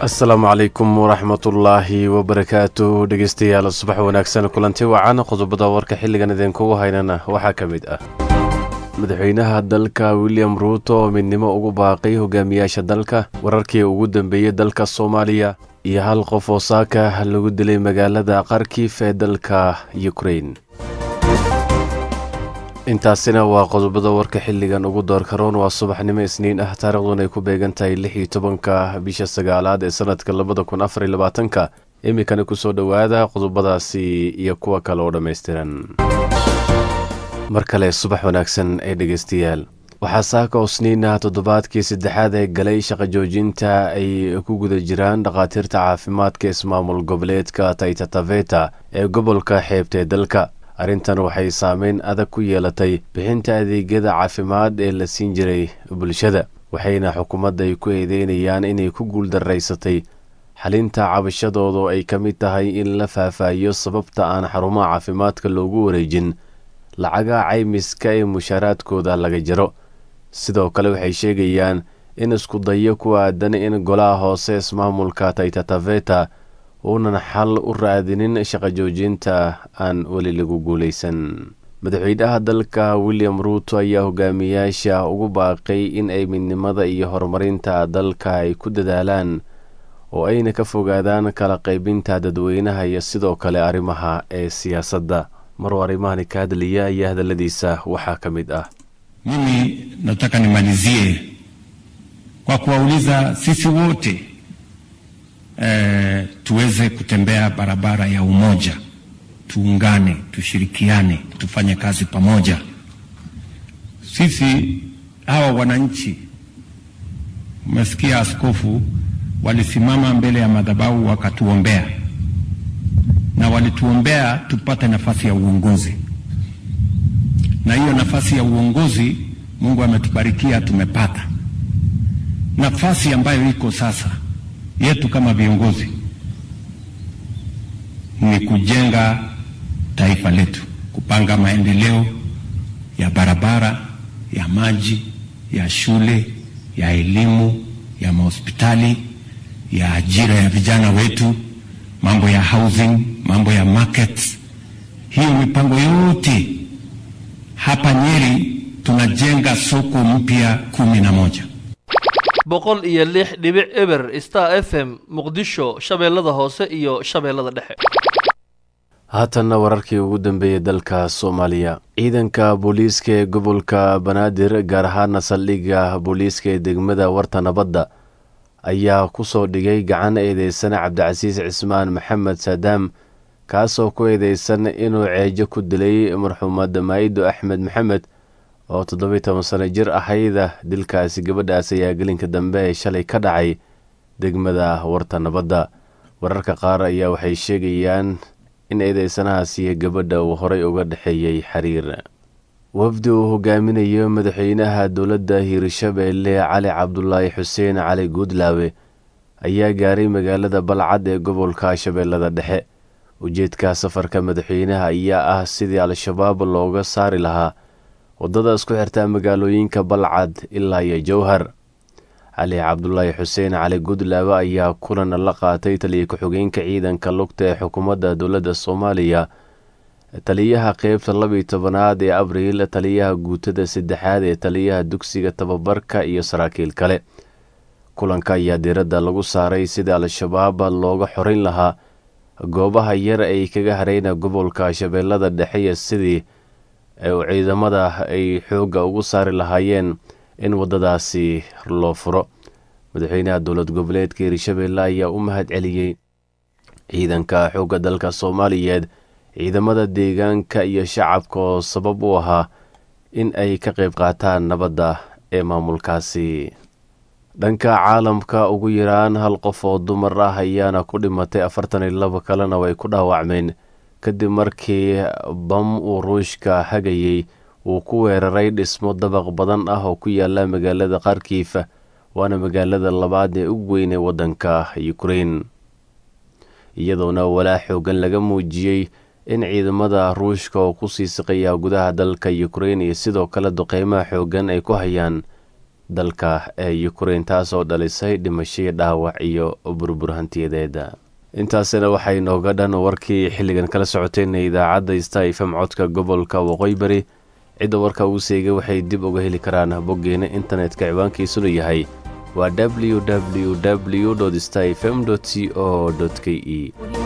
asalaamu calaykum waraxmatullaahi wabarakaatu dhegeystayaal subax wanaagsan kulanti wacan qodobada warka xilligan idinkugu haynana waxaa ka mid ah madaxweynaha dalka william ruuto oo midnimo ugu baaqay hogaamiyaasha dalka wararkii ugu dambeeyey dalka soomaaliya iyo hal qof oo saaka lagu dilay magaalada kharkif ee dalka yukrain intaasina waa qodobada warka xilligan ugu doorkaroon waa subaxnimo isniin ah taariikhduna ay ku beegan tahay lix iyo tobanka bisha sagaalaad ee sanadka labada kun afar iyo labaatanka iminkana kusoo dhowaada qodobadaasi iyo kuwa kale oo dhammaystiran mar kale subax wanaagsan ee dhegeystayaal waxaa saaka oo sniina toddobaadkii saddexaad ee galay shaqo joojinta ay ku guda jiraan dhakhaatiirta caafimaadka ismaamul goboleedka taytataveta ee gobolka xeebta ee dalka arrintan waxay saameyn adag ku yeelatay bixinta adeegyada caafimaad ee la siin jiray bulshada waxayna xukuumadda ay ku eedeynayaan inay ku guuldaraysatay xalinta cabashadoodu ay ka mid tahay in la faahfaahiyo sababta aan xarumaha caafimaadka loogu wareejin lacaga caymiska ee mushaaraadkooda laga jaro sidoo kale waxay sheegayaan in isku dayo ku aadan in golaha hoose ismaamulka taytataveta uunan xal u raadinin shaqo joojinta aan weli lagu guulaysan madaxweynaha dalka william ruuto ayaa hogaamiyaasha ugu baaqay in ay midnimada iyo horumarinta dalka ay ku dadaalaan oo ayna ka fogaadaan kala qaybinta dadweynaha iyo sidoo kale arrimaha ee siyaasadda maruu arrimahani ka hadlaya ayaa hadalladiisa waxaa ka mid ah mimi nataka nimalizie kwa kuwauliza sisi wote E, tuweze kutembea barabara ya umoja, tuungane, tushirikiane, tufanye kazi pamoja. Sisi hawa wananchi, umesikia askofu walisimama mbele ya madhabahu wakatuombea, na walituombea tupate nafasi ya uongozi, na hiyo nafasi ya uongozi Mungu ametubarikia, tumepata nafasi ambayo iko sasa yetu kama viongozi ni kujenga taifa letu, kupanga maendeleo ya barabara, ya maji, ya shule, ya elimu, ya mahospitali, ya ajira ya vijana wetu, mambo ya housing, mambo ya markets. Hiyo mipango yote hapa Nyeri tunajenga soko mpya kumi na moja boqol iyo lix dhibic eber star f m muqdisho shabeellada hoose iyo shabeellada dhexe haatanna wararkii ugu dambeeyey dalka soomaaliya ciidanka booliiska ee gobolka banaadir gaar ahaana saldhigga booliiska ee degmada warta nabadda ayaa ku soo dhigay gacan eedeysan cabdicasiis cismaan maxamed saadaam kaasoo ku eedeysan inuu ceejo ku dilay marxuumad maa'ido axmed maxamed oo toddobiy toban sano jir ahayda dilkaasi gabadhaas ayaa gelinka dambe ee shalay ka dhacay degmada warta nabadda wararka qaar ayaa waxay sheegayaan in eedeysanahaasi gabadha uu horey uga dhexeeyey xiriir wafdi uu hogaaminayo madaxweynaha dowladda hiirshabeelle cali cabdulaahi xuseen cali guudlaawe ayaa gaaray magaalada balcad ee gobolka shabeellada dhexe ujeedka safarka madaxweynaha ayaa ah sidii al-shabaab looga saari lahaa waddada isku xirtaa magaalooyinka balcad ilaa iyo jowhar cali cabdulaahi xuseen cali gudlaabe ayaa kulan la qaatay taliya ku-xigeenka ciidanka lugta ee xukuumadda dowladda soomaaliya taliyaha qeybta labiyo tobanaad ee abriil taliyaha guutada saddexaad ee taliyaha dugsiga tababarka iyo saraakiil kale kulanka ayaa diiradda lagu saaray sidii al-shabaab looga xorin lahaa goobaha yar ay kaga hareyna gobolka shabeellada dhexe sidii ciidamada ay xoogga ugu saari lahaayeen in waddadaasi loo furo madaxweynaha dowlad goboleedka hiirshabeelle ayaa u mahad celiyey ciidanka xoogga dalka soomaaliyeed ciidamada deegaanka iyo shacabka oo sabab u ahaa in ay ka qayb qaataan nabadda ee maamulkaasi dhanka caalamka ugu yaraan hal qof oo dumar ah ayaana ku dhimatay afartan iyo laba kalena way ku dhaawacmeen kadib markii bam uu ruushka hagayey uu ku weeraray dhismo dabaq badan ah oo ku yaala magaalada kharkiif waana magaalada labaad ee ugu weyn ee waddanka ukrein iyadoona walaa xoogan laga muujiyey in ciidamada ruushka oo kusii siqaya gudaha dalka ukrein iyo sidoo kale duqeymaha xoogan ay ku hayaan dalka ee ukrein taasoo dhalisay dhimashay dhaawac iyo burbur hantiyadeeda intaasina waxay nooga dhan warkii xilligan kala socotayna idaacadda sta fm codka gobolka waqooyi bari cidda warka uu seegay waxay dib uga heli karaan boggeena internetka ciwaankiisuna yahay waa w w w sta fm c o k e